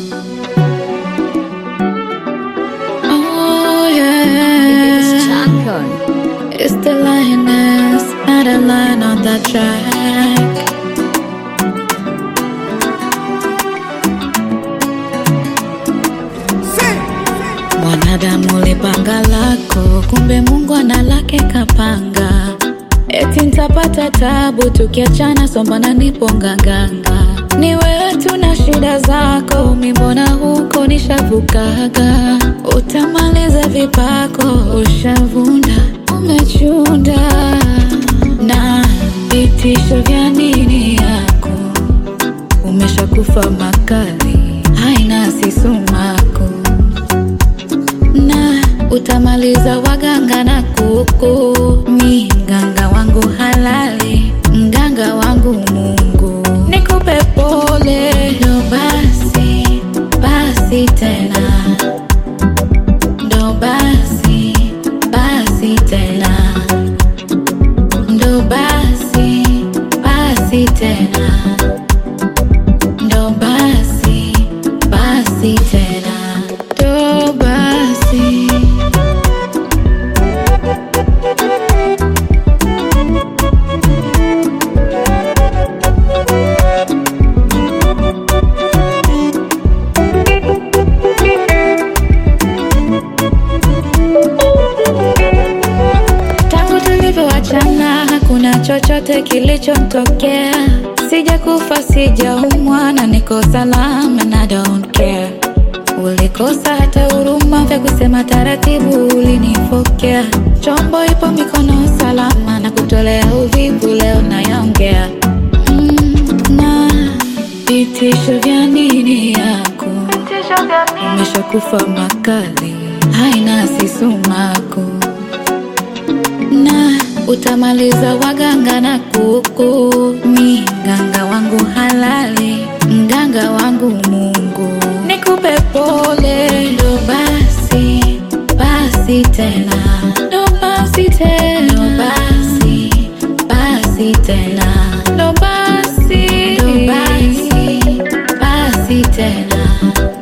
Oh yeah, Champion. it's the lioness, not a lion on that track. Mwanadamu ulipanga lako, kumbe Mungu ana lake kapanga. Eti nitapata tabu tukiachana, sombana nipo nganganga. Ni wewe tu na shida zako, mi mbona huko nishavukaga. Utamaliza vipako, ushavunda, umechunda na vitisho vya nini yako umeshakufa makali, haina sisumako na utamaliza waganga na kuku. Mi mganga wangu halali, mganga wangu Mungu, nikupe pole. Ndo basi basi tena, ndo basi basi tena, ndo basi basi tena, ndo basi basi tena, ndo basi. Tangu tulivyoachana hakuna chochote kilichomtokea, sijakufa sijaumwa na niko salama na I don't care. Ulikosa hata huruma vya kusema taratibu, ulinifokea. Chombo ipo mikono salama na kutolea uvivu, leo nayaongea mm, na vitisho vya nini yako umeshakufa makali, haina sisumako na utamaliza waganga na kuku. Mi mganga wangu halali, mganga wangu Mungu, nikupe pole. Ndo basi basi tena, ndo basi tena, ndo basi basi tena, ndo basi ndo basi basi tena